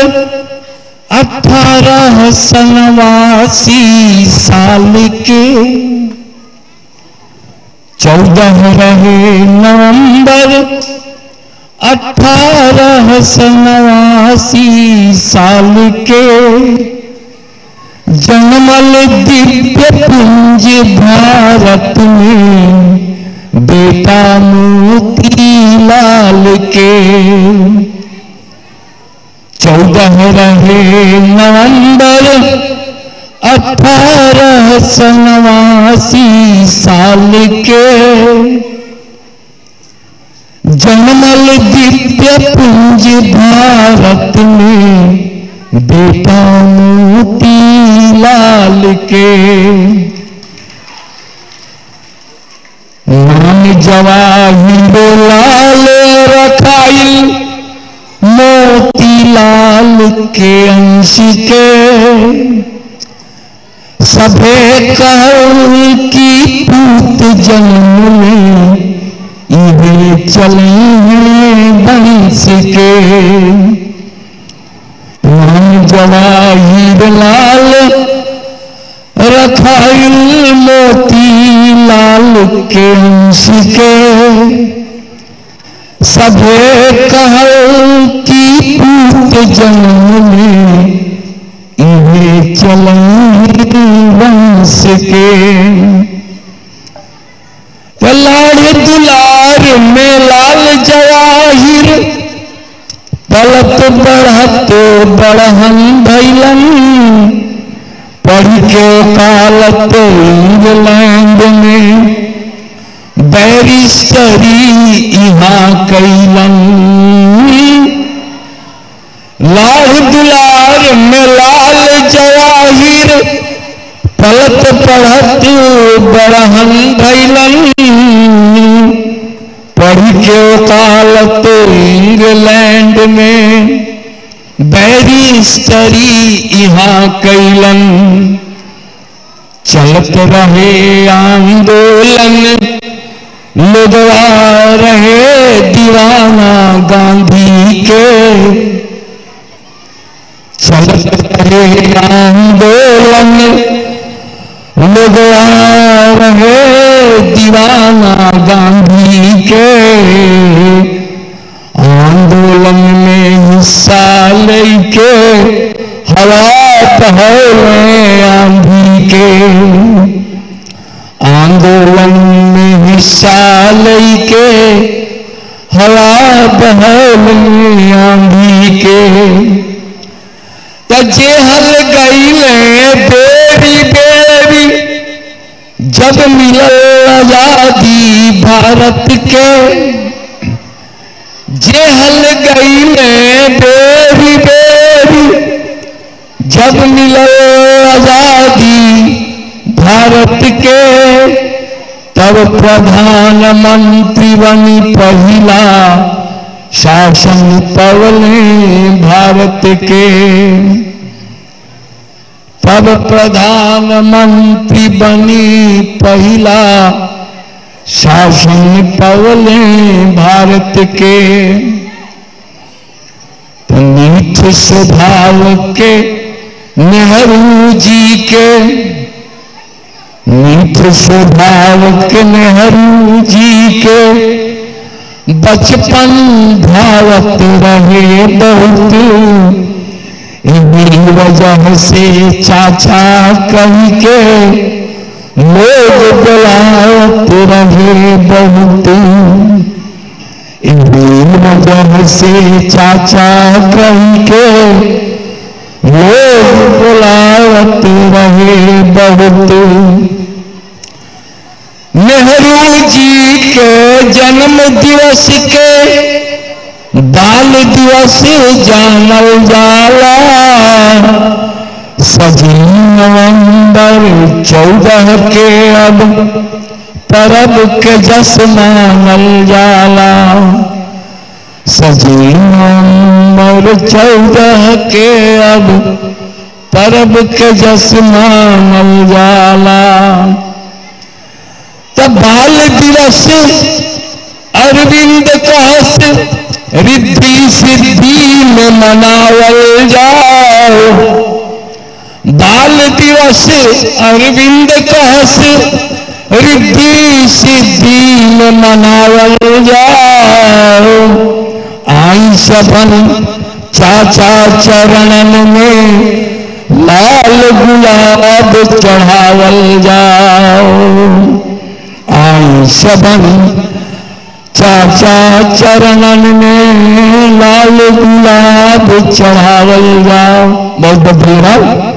अठारह सनवासी साल के चौदह रहे नवंबर अठारह सनवासी साल के जन्मल दिव्य पुंज भारत में बेटा मोती लाल के चौदह रहे नवंबर अठारह सनवासी साल के जन्मल दिव्य पुंज भारत में बेटा मोती लाल के नाम जवाहिर लाल रखाई मोती लाल के अंश के सभे कहल की पूत जन्म में इहे चले हैं वंश के नाम जवाहिर लाल रखाइल मोती लाल के अंश के सभे कहल की पूत जन्म में इहे चले वंश के लाड़ दुलार में लाल जवाहिर पलत बढ़त बढ़हन भैलन पढ़ के कालत इंग्लैंड में बैरिस्टरी यहाँ कैलन लाल दुलार में लाल जवाहिर पलत पढ़त बढ़हन भैलन पढ़ के कालत इंग्लैंड में बैरिस्टरी यहाँ कैलन चलत रहे आंदोलन लोगवा रहे दीवाना गांधी के चलत रहे आंदोलन लोगवा रहे दीवाना गांधी के आंदोलन में हिस्सा लेके हवा पहले आंधी के आंदोलन में हिस्सा लेके हवा बहल आंधी के जेहल गईले बेरी बेरी जब मिलल आजादी भारत के जेहल गईले बेरी बेरी जब मिलल आजादी भारत के तब प्रधानमंत्री बनी पहला शासन पवले भारत के तब प्रधानमंत्री बनी पहला शासन पवले भारत के तो मीठ स्वभाव के नेहरू जी के मीठ स्वभाव के नेहरू जी के बचपन भावत रहे बहुत इन्हीं वजह से चाचा कह के लोग बुलावत रहे बहुत इन्हीं वजह से चाचा कह के लोग बुलावत रहे बहुत नेहरू जी के जन्म दिवस के बाल दिवस जानल जाला सजी नवंबर चौदह के अब परब के जस मानल जाला सजी नवंबर चौदह के अब परब के जस मानल जाला तब बाल दिवस अरविंद कहस रिद्धि सिद्धि में मनावल जाओ बाल दिवस अरविंद कहस रिद्धि सिद्धि में मनावल जाओ आई सबन चाचा चरणन में लाल गुलाब चढ़ावल जाओ आई सबन चाचा चरणन में लाल गुलाब चढ़ावल जाओ बहुत बहुत धन्यवाद